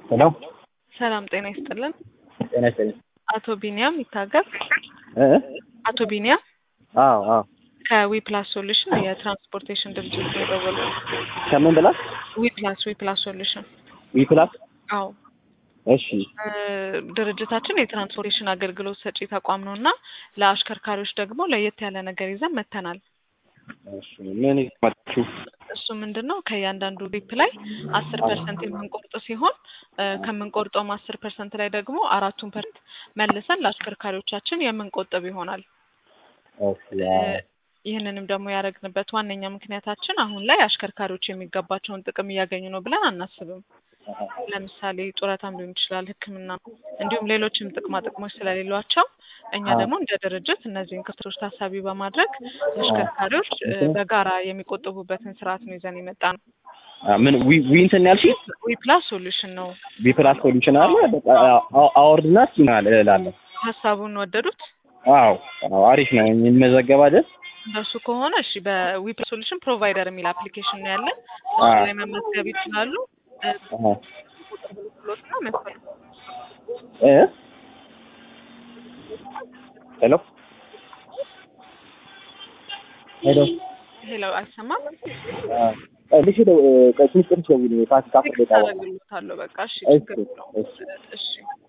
ሄሎ ሰላም ጤና ይስጥልን። ጤና ይስጥልኝ። አቶ ቢኒያም ይታገር። እ አቶ ቢኒያም አዎ አዎ ከዊ ፕላስ ሶሉሽን የትራንስፖርቴሽን ድርጅት ነው የደወልኩት። ከምን ብላ ዊ ፕላስ ዊ ፕላስ ሶሉሽን ዊ ፕላስ አዎ እሺ እ ድርጅታችን የትራንስፖርቴሽን አገልግሎት ሰጪ ተቋም ነው እና ለአሽከርካሪዎች ደግሞ ለየት ያለ ነገር ይዘን መጥተናል። እሺ ምን ይማችሁ እሱ ምንድን ነው ከእያንዳንዱ ሪፕ ላይ አስር ፐርሰንት የምንቆርጥ ሲሆን እ ከምንቆርጠውም አስር ፐርሰንት ላይ ደግሞ አራቱን ፐርሰንት መልሰን ለአሽከርካሪዎቻችን የምንቆጥብ ይሆናል። ኦኬ እ ይህንንም ደግሞ ያደረግንበት ዋነኛ ምክንያታችን አሁን ላይ አሽከርካሪዎች የሚገባቸውን ጥቅም እያገኙ ነው ብለን አናስብም። ለምሳሌ ጡረታም ሊሆን ይችላል፣ ሕክምና እንዲሁም ሌሎችም ጥቅማ ጥቅሞች ስለሌሏቸው እኛ ደግሞ እንደ ድርጅት እነዚህን ክፍተቶች ታሳቢ በማድረግ አሽከርካሪዎች እ በጋራ የሚቆጥቡበትን ስርዓት ነው ይዘን የመጣ ነው። አ ምን ዊ ዊ እንትን ያልሽኝ ዊ ፕላስ ሶሉሽን ነው። ዊ ፕላስ ሶሉሽን አለ በቃ አው- አወርድና እስኪ ማለት እላለሁ። ሀሳቡን ወደዱት? አዎ አዎ አሪፍ ነው የሚመዘገብ አይደል? እንደሱ ከሆነ እሺ፣ በዊ ፕላስ ሶሉሽን ፕሮቫይደር የሚል አፕሊኬሽን ነው ያለን። እሱ አዎ። ላይ መመዝገብ ይችላሉ። እ አሃ ብሎትና መስፈል እ ሄሎ ሄሎ ሄሎ፣ አይሰማም? አ ልሽ ደው ቀጭን ቅርስ ደውል ካፍ ካፍ ቴክስት አደርግልዎታለሁ። በቃ እሺ፣ ችግር እሺ የለውም። እሺ እሺ